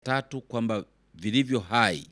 tatu kwamba vilivyo hai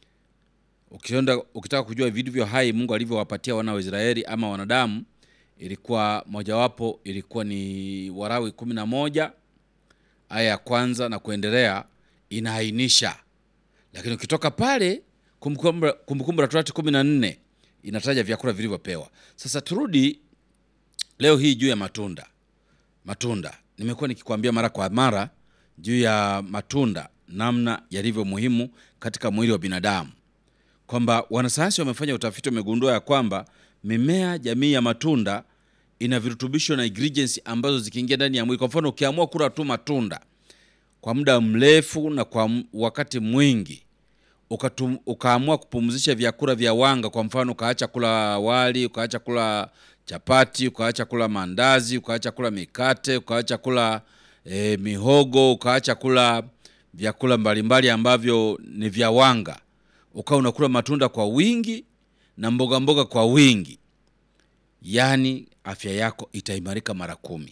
ukienda ukitaka kujua vilivyo hai Mungu alivyowapatia wana wa Israeli ama wanadamu, ilikuwa mojawapo ilikuwa ni Warawi kumi na moja aya ya kwanza na kuendelea inaainisha, lakini ukitoka pale Kumbukumbu Kumbukumbu la Torati kumi na nne inataja vyakula vilivyopewa. Sasa turudi leo hii juu ya matunda. Matunda nimekuwa nikikwambia mara kwa mara juu ya matunda, namna yalivyo muhimu katika mwili wa binadamu, kwamba wanasayansi wamefanya utafiti, wamegundua ya kwamba mimea jamii ya matunda ina virutubisho na ingredients ambazo zikiingia ndani ya mwili. Kwa mfano, ukiamua kula tu matunda kwa muda mrefu na kwa wakati mwingi ukatum, ukaamua kupumzisha vyakula vya wanga, kwa mfano ukaacha kula wali, ukaacha kula chapati, ukaacha kula mandazi, ukaacha kula mikate, ukaacha kula e, mihogo, ukaacha kula vyakula mbalimbali ambavyo ni vya wanga, ukawa unakula matunda kwa wingi na mboga mboga kwa wingi, yaani afya yako itaimarika mara kumi.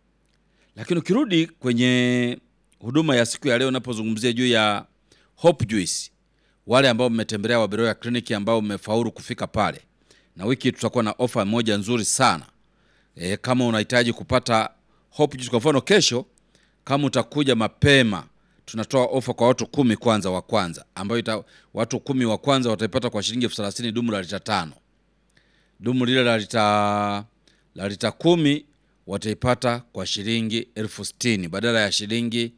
Lakini ukirudi kwenye huduma ya siku ya leo, unapozungumzia juu ya Hope Juice, wale ambao mmetembelea Waberoya kliniki ambao mmefaulu kufika pale, na wiki tutakuwa na ofa moja nzuri sana e, kama unahitaji kupata Hope Juice, kwa mfano kesho, kama utakuja mapema, tunatoa ofa kwa watu kumi kwanza wa kwanza, ambayo ita, watu kumi wa kwanza wataipata kwa shilingi elfu thelathini dumu la lita tano. Dumu lile la lita la lita kumi wataipata kwa shilingi elfu sitini badala ya shilingi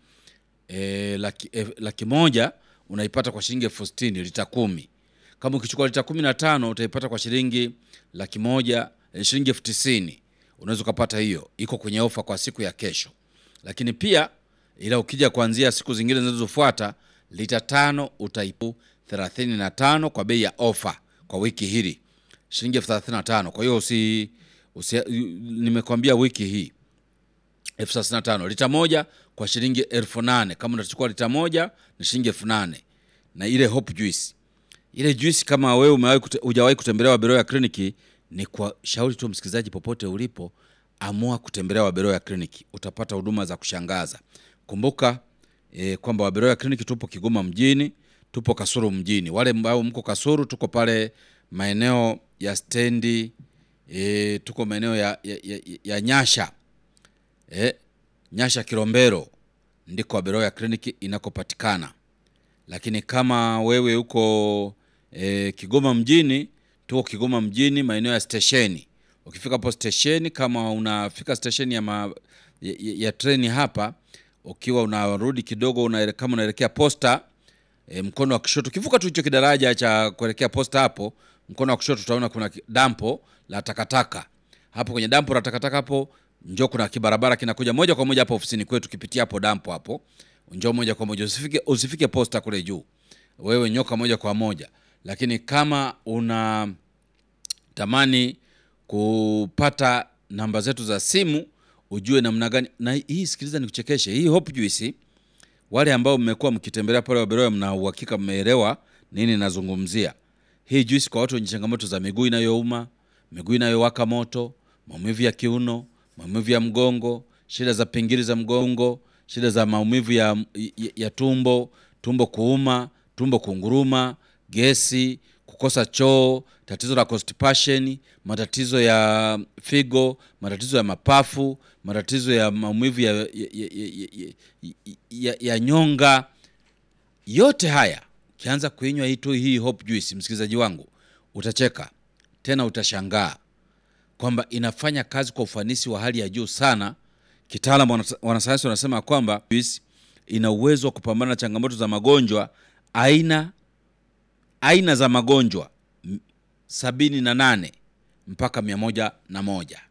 e, laki, e, laki moja unaipata kwa shilingi elfu sitini lita kumi. Kama ukichukua lita kumi na tano utaipata kwa shilingi laki moja e, shilingi elfu tisini unaweza ukapata hiyo, iko kwenye ofa kwa siku ya kesho. Lakini pia ila ukija kuanzia siku zingine zinazofuata lita tano utaipu thelathini na tano kwa bei ya ofa kwa wiki hili shilingi elfu thelathini na tano. Kwa hiyo usi, usi nimekwambia wiki hii elfu thelathini na tano lita moja kwa shilingi elfu nane kama unachukua lita moja ni shilingi elfu nane na ile Hope Juice ile juice, kama wewe umewahi kute, hujawahi kutembelea Waberoya kliniki, ni kwa shauri tu msikilizaji, popote ulipo, amua kutembelea Waberoya kliniki, utapata huduma za kushangaza. Kumbuka e, kwamba Waberoya kliniki tupo Kigoma mjini, tupo Kasuru mjini. Wale ambao mko Kasuru, tuko pale maeneo ya stendi e, tuko maeneo ya, ya, ya, ya Nyasha e, Nyasha Kilombero ndiko Waberoya kliniki inakopatikana. Lakini kama wewe uko e, Kigoma mjini, tuko Kigoma mjini maeneo ya stesheni. Ukifika hapo stesheni, kama unafika stesheni ya, ma, ya, ya treni hapa, ukiwa unarudi kidogo una, kama unaelekea posta e, mkono wa kushoto, ukivuka tu hicho kidaraja cha kuelekea posta, hapo mkono wa kushoto utaona kuna dampo la takataka. Hapo kwenye dampo la takataka hapo njoo, kuna kibarabara kinakuja moja kwa moja hapo ofisini kwetu. Kipitia hapo dampo hapo, njoo moja kwa moja, usifike usifike posta kule juu, wewe nyoka moja kwa moja. Lakini kama una tamani kupata namba zetu za simu ujue namna gani na hii, sikiliza nikuchekeshe. Hii Hope Juice, wale ambao mmekuwa mkitembelea pale Waberoya, mna uhakika mmeelewa nini nazungumzia. Hii juice kwa watu wenye changamoto za miguu inayouma, miguu inayowaka moto, maumivu ya kiuno, maumivu ya mgongo, shida za pingili za mgongo, shida za maumivu ya, ya, ya tumbo, tumbo kuuma, tumbo kunguruma, gesi, kukosa choo, tatizo la constipation, matatizo ya figo, matatizo ya mapafu, matatizo ya maumivu ya, ya, ya, ya, ya, ya, ya nyonga. Yote haya ukianza kuinywa hii tu hii Hope Juice, msikilizaji wangu, utacheka tena, utashangaa kwamba inafanya kazi kwa ufanisi wa hali ya juu sana. Kitaalamu wanasayansi wanasema kwamba juice ina uwezo wa kupambana na changamoto za magonjwa aina aina za magonjwa sabini na nane mpaka mia moja na moja.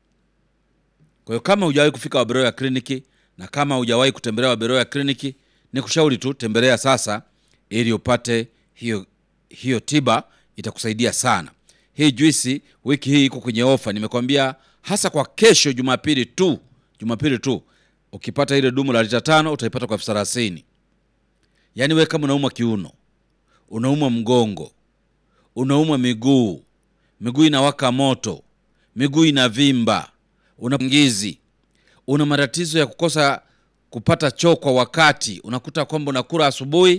Kwa hiyo kama hujawahi kufika Waberoya kliniki na kama hujawahi kutembelea Waberoya kliniki, ni kushauri tu tembelea sasa, ili upate hiyo hiyo tiba, itakusaidia sana. Hii juisi wiki hii iko kwenye ofa, nimekwambia hasa kwa kesho Jumapili tu, Jumapili tu ukipata ile dumu la lita tano utaipata kwa elfu thelathini. Yaani wewe kama unaumwa kiuno, unaumwa mgongo, unaumwa miguu, miguu inawaka moto, miguu inavimba, una ngizi, una matatizo ya kukosa kupata choo kwa wakati. Unakuta kwamba unakula asubuhi